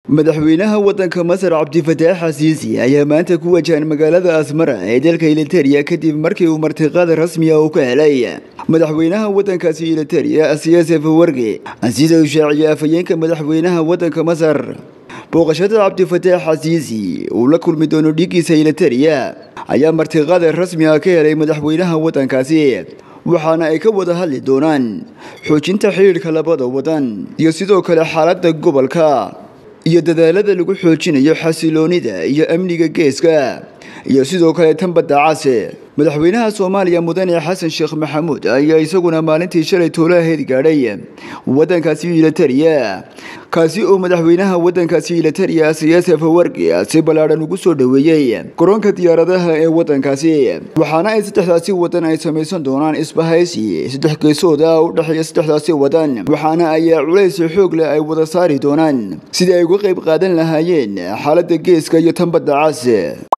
madaxweynaha waddanka masar cabdifataax xasiisi ayaa maanta ku wajahan magaalada asmara ee dalka iliteria kadib markii uu martiqaad rasmi ah uu ka helay madaxweynaha waddankaasi iliteria siyasef warge sida uu shaaciyay afhayeenka madaxweynaha waddanka masar booqashada cabdifataax xasiisi uu la kulmi doono dhiiggiisa iliteria ayaa martiqaad rasmi ah ka helay madaxweynaha waddankaasi waxaana ay ka wada hadli doonaan xoojinta xidhiidhka labada waddan iyo sidoo kale xaaladda gobolka iyo dadaalada lagu xoojinayo xasiloonida iyo amniga geeska iyo sidoo kale tan badda case madaxweynaha soomaaliya mudane xasan sheekh maxamuud ayaa isaguna maalintii shalay toolaheed gaadhay waddankaasi iliteria kaasi oo madaxweynaha waddankaasi iliteria siyasef wargi si ballaadhan ugu soo dhoweeyey garoonka diyaaradaha ee waddankaasi waxaana ay saddexdaasi waddan ay samaysan doonaan isbahaysi saddex geesooda u dhexeeya saddexdaasi waddan waxaana ayaa culays xoog leh ay wada saari doonaan sidii ay uga qayb qaadan lahaayeen xaaladda geeska iyo tan badda cas